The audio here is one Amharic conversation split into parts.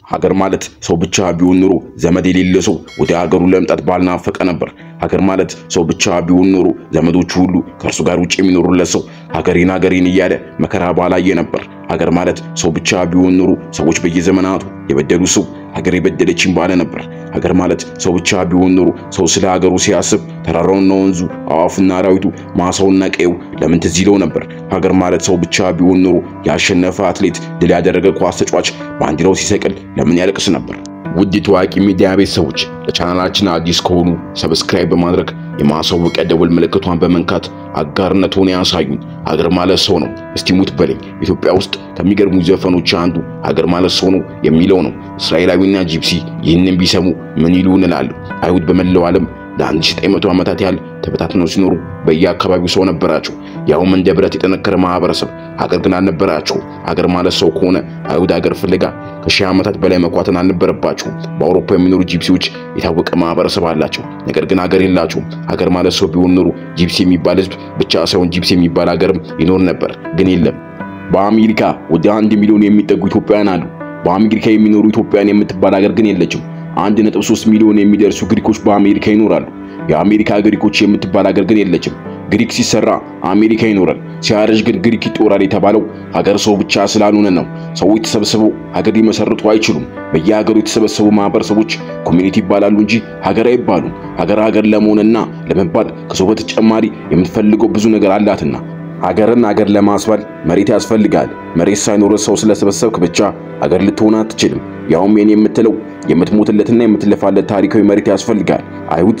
ሀገር ማለት ሰው ብቻ ቢሆን ኑሮ ዘመድ የሌለ ሰው ወደ ሀገሩ ለመምጣት ባልናፈቀ ነበር። ሀገር ማለት ሰው ብቻ ቢሆን ኑሮ ዘመዶቹ ሁሉ ከእርሱ ጋር ውጭ የሚኖሩለት ሰው ሀገሬን ሀገሬን እያለ መከራ ባላየ ነበር። ሀገር ማለት ሰው ብቻ ቢሆን ኑሮ ሰዎች በየዘመናቱ የበደሉ ሰው ሀገር የበደለችኝ ባለ ነበር። ሀገር ማለት ሰው ብቻ ቢሆን ኑሮ ሰው ስለ ሀገሩ ሲያስብ ተራራውና ወንዙ፣ አዋፉና አራዊቱ፣ ማሳውና ቀየው ለምን ትዝ ይለው ነበር። ሀገር ማለት ሰው ብቻ ቢሆን ኑሮ ያሸነፈ አትሌት፣ ድል ያደረገ ኳስ ተጫዋች ባንዲራው ሲሰቅል ለምን ያለቅስ ነበር። ውድ የታዋቂ ሚዲያ ቤተሰቦች ለቻናላችን አዲስ ከሆኑ ሰብስክራይብ በማድረግ የማሳወቂያ ደወል ምልክቷን በመንካት አጋርነትዎን ያሳዩን። ሀገር ማለት ሰው ነው እስቲ ሙት በለኝ ኢትዮጵያ ውስጥ ከሚገርሙ ዘፈኖች አንዱ ሀገር ማለት ሰው ነው የሚለው ነው። እስራኤላዊና ጂፕሲ ይህንን ቢሰሙ ምን ይሉ እንላለሁ። አይሁድ በመላው ዓለም ለ1900 ዓመታት ያህል ተበታትነው ሲኖሩ በየአካባቢው ሰው ነበራቸው፣ ያውም እንደ ብረት የጠነከረ ማህበረሰብ። ሀገር ግን አልነበራቸው። ሀገር ማለት ሰው ከሆነ አይሁድ ሀገር ፍለጋ ከሺህ ዓመታት በላይ መኳተን አልነበረባቸውም። በአውሮፓ የሚኖሩ ጂፕሲዎች የታወቀ ማህበረሰብ አላቸው፣ ነገር ግን ሀገር የላቸውም። ሀገር ማለት ሰው ቢሆን ኖሮ ጂፕሲ የሚባል ህዝብ ብቻ ሳይሆን ጂፕሲ የሚባል ሀገርም ይኖር ነበር፣ ግን የለም። በአሜሪካ ወደ አንድ ሚሊዮን የሚጠጉ ኢትዮጵያውያን አሉ። በአሜሪካ የሚኖሩ ኢትዮጵያውያን የምትባል ሀገር ግን የለችም። አንድ ነጥብ ሶስት ሚሊዮን የሚደርሱ ግሪኮች በአሜሪካ ይኖራሉ። የአሜሪካ ግሪኮች የምትባል ሀገር ግን የለችም። ግሪክ ሲሰራ አሜሪካ ይኖራል፣ ሲያረጅ ግን ግሪክ ይጦራል የተባለው ሀገር ሰው ብቻ ስላልሆነ ነው። ሰዎች ተሰብስበው ሀገር ሊመሰርቱ አይችሉም። በየሀገሩ የተሰበሰቡ ማህበረሰቦች ኮሚኒቲ ይባላሉ እንጂ ሀገር አይባሉም። ሀገር ሀገር ለመሆንና ለመባል ከሰው በተጨማሪ የምትፈልገው ብዙ ነገር አላትና ሀገርን ሀገር ለማስባል መሬት ያስፈልጋል። መሬት ሳይኖር ሰው ስለሰበሰብክ ብቻ ሀገር ልትሆን አትችልም። ያውም የኔ የምትለው የምትሞትለትና የምትለፋለት ታሪካዊ መሬት ያስፈልጋል። አይሁድ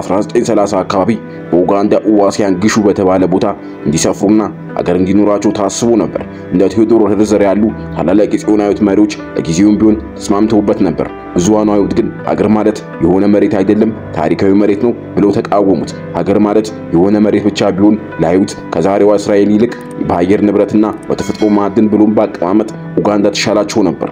በ1930 አካባቢ በኡጋንዳ ኡዋሲያን ግሹ በተባለ ቦታ እንዲሰፍሩና ሀገር እንዲኖራቸው ታስቦ ነበር። እንደ ቴዎዶር ሄርዘር ያሉ ታላላቅ የጽዮናዊት መሪዎች ለጊዜውም ቢሆን ተስማምተውበት ነበር። ብዙሃኑ አይሁድ ግን ሀገር ማለት የሆነ መሬት አይደለም፣ ታሪካዊ መሬት ነው ብለው ተቃወሙት። ሀገር ማለት የሆነ መሬት ብቻ ቢሆን ለአይሁድ ከዛሬዋ እስራኤል ይልቅ በአየር ንብረትና በተፈጥሮ ማዕድን ብሎም በአቀማመጥ ኡጋንዳ ተሻላቸው ነበር።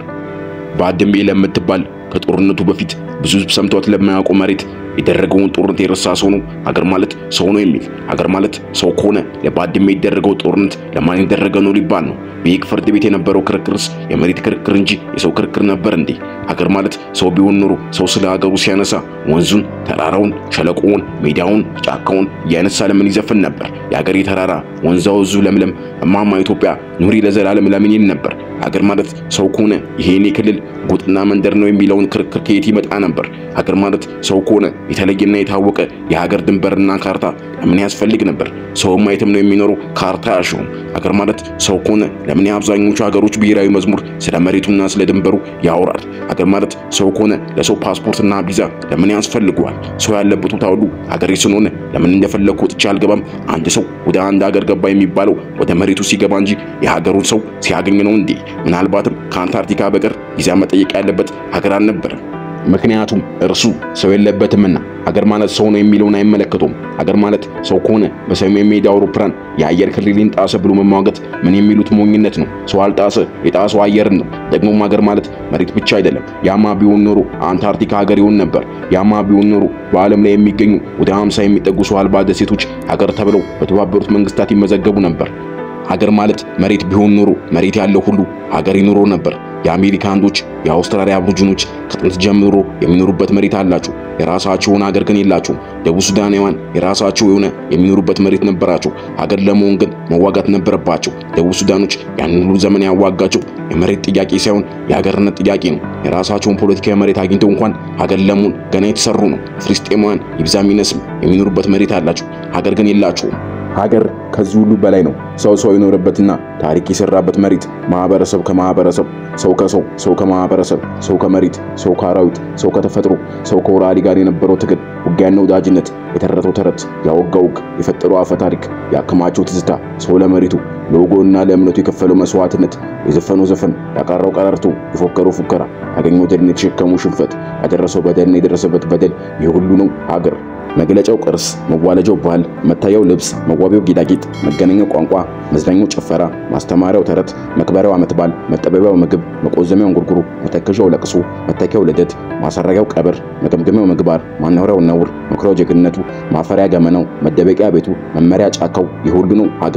ባድሜ ለምትባል ከጦርነቱ በፊት ብዙ ሕዝብ ሰምቷት ለማያውቀው መሬት የደረገውን ጦርነት የረሳ ሰው ነው ሀገር ማለት ሰው ነው የሚል። ሀገር ማለት ሰው ከሆነ ለባድሜ የደረገው ጦርነት ለማን የደረገ ነው ሊባል ነው። በየቅ ፍርድ ቤት የነበረው ክርክርስ የመሬት ክርክር እንጂ የሰው ክርክር ነበር እንዴ? ሀገር ማለት ሰው ቢሆን ኖሮ ሰው ስለ ሀገሩ ሲያነሳ ወንዙን፣ ተራራውን፣ ሸለቆውን፣ ሜዳውን፣ ጫካውን እያነሳ ለምን ይዘፍን ነበር? የሀገሬ ተራራ ወንዛ ወዙ ለምለም እማማ ኢትዮጵያ ኑሪ ለዘላለም ለምን ይል ነበር? ሀገር ማለት ሰው ከሆነ ይሄ የኔ ክልል ጎጥና መንደር ነው የሚለውን ክርክር ከየት ይመጣ ነበር? ሀገር ማለት ሰው ከሆነ የተለየና የታወቀ የሀገር ድንበርና ካርታ ለምን ያስፈልግ ነበር? ሰውም አይተም ነው የሚኖረው ካርታ ያሸውም። ሀገር ማለት ሰው ከሆነ ለምን የአብዛኞቹ ሀገሮች ብሔራዊ መዝሙር ስለ መሬቱና ስለ ድንበሩ ያወራል? ሀገር ማለት ሰው ከሆነ ለሰው ፓስፖርትና ቪዛ ለምን ያስፈልገዋል? ሰው ያለበት ቦታ ሁሉ ሀገሬ ስለሆነ ለምን እንደፈለግኩ ወጥቼ አልገባም? አንድ ሰው ወደ አንድ ሀገር ገባ የሚባለው ወደ መሬቱ ሲገባ እንጂ የሀገሩን ሰው ሲያገኝ ነው እንዴ? ምናልባትም ከአንታርክቲካ በቀር ቪዛ መጠየቅ ያለበት ሀገር አልነበረም። ምክንያቱም እርሱ ሰው የለበትምና። ሀገር ማለት ሰው ነው የሚለውን አይመለከቱም። ሀገር ማለት ሰው ከሆነ በሰሜን ሜዳ አውሮፕላን የአየር ክልልን ጣሰ ብሎ መሟገት ምን የሚሉት ሞኝነት ነው? ሰው አልጣሰ፣ የጣሰው አየርን ነው። ደግሞም ሀገር ማለት መሬት ብቻ አይደለም። ያማ ቢሆን ኖሮ አንታርክቲካ ሀገር ይሆን ነበር። ያማ ቢሆን ኖሮ በዓለም ላይ የሚገኙ ወደ 50 የሚጠጉ ሰው አልባ ደሴቶች ሀገር ተብለው በተባበሩት መንግስታት ይመዘገቡ ነበር። ሀገር ማለት መሬት ቢሆን ኖሮ መሬት ያለው ሁሉ ሀገር ይኖሮ ነበር። የአሜሪካ አንዶች፣ የአውስትራሊያ አቦሪጂኖች ከጥንት ጀምሮ የሚኖሩበት መሬት አላቸው። የራሳቸው የሆነ ሀገር ግን የላቸውም። ደቡብ ሱዳናውያን የራሳቸው የሆነ የሚኖሩበት መሬት ነበራቸው። ሀገር ለመሆን ግን መዋጋት ነበረባቸው። ደቡብ ሱዳኖች ያንን ሁሉ ዘመን ያዋጋቸው የመሬት ጥያቄ ሳይሆን የሀገርነት ጥያቄ ነው። የራሳቸውን ፖለቲካዊ መሬት አግኝተው እንኳን ሀገር ለመሆን ገና የተሰሩ ነው። ፍልስጤማውያን ይብዛም ይነስም የሚኖሩበት መሬት አላቸው። ሀገር ግን የላቸውም። ሀገር ከዚህ ሁሉ በላይ ነው። ሰው ሰው የኖረበትና ታሪክ የሰራበት መሬት፣ ማህበረሰብ ከማህበረሰብ፣ ሰው ከሰው፣ ሰው ከማህበረሰብ፣ ሰው ከመሬት፣ ሰው ከአራዊት፣ ሰው ከተፈጥሮ፣ ሰው ከወራሪ ጋር የነበረው ትግል፣ ውጊያና ወዳጅነት፣ የተረተው ተረት፣ ያወጋው ውግ፣ የፈጠረው አፈ ታሪክ፣ ያከማቸው ትዝታ፣ ሰው ለመሬቱ ለወጎና ለእምነቱ የከፈለው መስዋዕትነት፣ የዘፈነው ዘፈን፣ ያቀረው ቀረርቶ፣ የፎከረው ፉከራ፣ ያገኘው ድልን፣ የተሸከመው ሽንፈት፣ ያደረሰው በደልና የደረሰበት በደል፣ ይህ ሁሉ ነው ሀገር። መግለጫው ቅርስ፣ መዋለጃው ባህል፣ መታያው ልብስ፣ መዋቢያው ጌጣጌጥ፣ መገናኛው ቋንቋ፣ መዝናኛው ጭፈራ፣ ማስተማሪያው ተረት፣ መክበሪያው ዓመት በዓል፣ መጠበቢያው ምግብ፣ መቆዘሚያው እንጉርጉሮ፣ መተከዣው ለቅሶ፣ መተኪያው ልደት፣ ማሰረጊያው ቀብር፣ መገምገሚያው ምግባር፣ ማናወሪያው ነውር፣ መኩሪያው ጀግንነቱ፣ ማፈሪያ ገመናው፣ መደበቂያ ቤቱ፣ መመሪያ ጫካው፣ ይህ ሁሉ ነው ሀገር።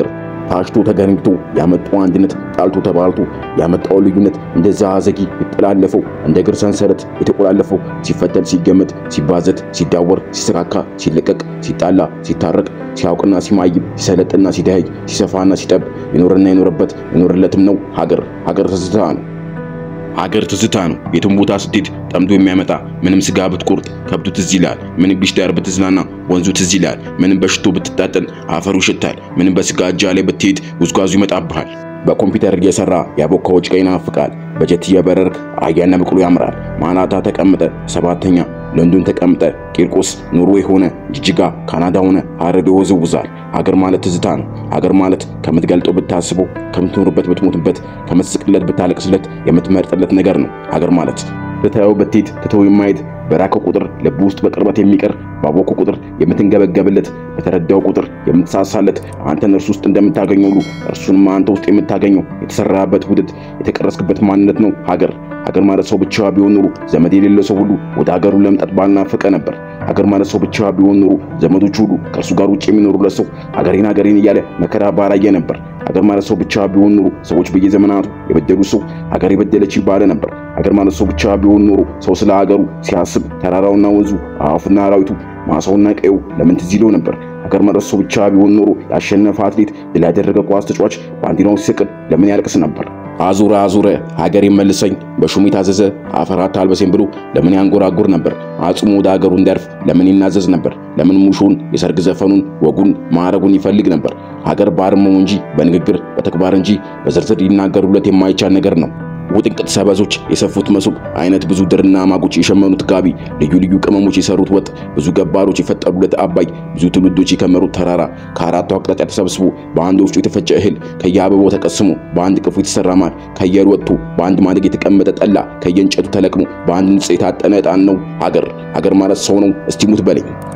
ታሽቶ ተገንብቶ ያመጣው አንድነት ጣልቶ ተባልቶ ያመጣው ልዩነት እንደዛ ዘጊ የተጠላለፈው እንደ እግር ሰንሰለት የተቆላለፈው ሲፈተል ሲገመት ሲባዘት ሲዳወር ሲሰካካ ሲለቀቅ ሲጣላ ሲታረቅ ሲያውቅና ሲማይም ሲሰለጥና ሲደኸይ ሲሰፋና ሲጠብ የኖረና የኖረበት የኖረለትም ነው ሀገር ሀገር ትዝታ ነው። ሀገር ትዝታ ነው። የትም ቦታ ስትሄድ ጠምዶ የሚያመጣ ምንም ስጋ ብትቆርጥ ከብቱ ትዝ ይላል። ምንም ቢሽ ዳር ብትዝናና ወንዙ ትዝ ይላል። ምንም በሽቶ ብትታጠን አፈሩ ይሸታል። ምንም በስጋ እጃ ላይ ብትሄድ ጉዝጓዙ ይመጣብሃል። በኮምፒውተር እየሰራ ያቦካው ጭቃ ይናፍቃል። በጀት እየበረርክ አህያና በቅሎ ያምራል። ማናታ ተቀምጠ ሰባተኛ ለንዶን ተቀምጠ ቂርቆስ ኑሮ የሆነ ጅጅጋ ካናዳ ሆነ ሀረር ይወዝውዛል። ሀገር ማለት ትዝታ ነው። ሀገር ማለት ከምትገልጠው ብታስበው፣ ከምትኖርበት ብትሞትበት፣ ከምትስቅለት ብታለቅስለት የምትመርጥለት ነገር ነው። ሀገር ማለት ብታየው ብትሄድ ትተው የማየት በራከው ቁጥር ልብ ውስጥ በቅርበት የሚቀር ባወቁ ቁጥር የምትንገበገብለት በተረዳው ቁጥር የምትሳሳለት አንተን እርሱ ውስጥ እንደምታገኘው ሁሉ እርሱንም አንተ ውስጥ የምታገኘው የተሰራበት ውድድ የተቀረስክበት ማንነት ነው ሀገር። ሀገር ማለት ሰው ብቻ ቢሆን ኑሮ ዘመድ የሌለው ሰው ሁሉ ወደ ሀገሩ ለመምጣት ባልናፈቀ ነበር። ሀገር ማለት ሰው ብቻ ቢሆን ኑሮ ዘመዶቹ ሁሉ ከእርሱ ጋር ውጭ የሚኖሩለት ሰው ሀገሬን ሀገሬን እያለ መከራ ባላየ ነበር። ሀገር ማለት ሰው ብቻ ቢሆን ኑሮ ሰዎች በየዘመናቱ የበደሉት ሰው ሀገር የበደለች ይባለ ነበር። ሀገር ማለት ሰው ብቻ ቢሆን ኑሮ ሰው ስለ ሀገሩ ሲያስብ ተራራውና ወንዙ አዋፉና አራዊቱ ማሳውና ቀዩ ለምን ትዝ ይለው ነበር። ሀገር ማለት ሰው ብቻ ቢሆን ኖሮ ያሸነፈ አትሌት ድል ያደረገ ኳስ ተጫዋች ባንዲራውን ሲሰቅል ለምን ያለቅስ ነበር። አዙረ አዙረ ሀገር መልሰኝ በሹም የታዘዘ አፈራት አልበሴን ብሎ ለምን ያንጎራጉር ነበር። አጽሙ ወደ ሀገሩ እንዲያርፍ ለምን ይናዘዝ ነበር። ለምን ሙሾን የሰርግ ዘፈኑን ወጉን ማዕረጉን ይፈልግ ነበር። ሀገር ባርመው እንጂ በንግግር በተግባር እንጂ በዝርዝር ሊናገሩለት የማይቻል ነገር ነው። ውጥንቅጥ ሰበዞች የሰፉት መሶብ አይነት ብዙ ድርና ማጎች የሸመኑት ጋቢ ልዩ ልዩ ቅመሞች የሰሩት ወጥ ብዙ ገባሮች የፈጠሩለት አባይ ብዙ ትውልዶች የከመሩት ተራራ ከአራቱ አቅጣጫ ተሰብስቦ በአንድ ወፍጮ የተፈጨ እህል ከየአበባው ተቀስሞ በአንድ ቅፉ የተሰራ ማር ከየሩ ወጥቶ በአንድ ማደግ የተቀመጠ ጠላ ከየእንጨቱ ተለቅሞ በአንድ ንጽ የታጠነ ዕጣን ነው ሀገር። ሀገር ማለት ሰው ነው። እስቲ ሙት በለኝ።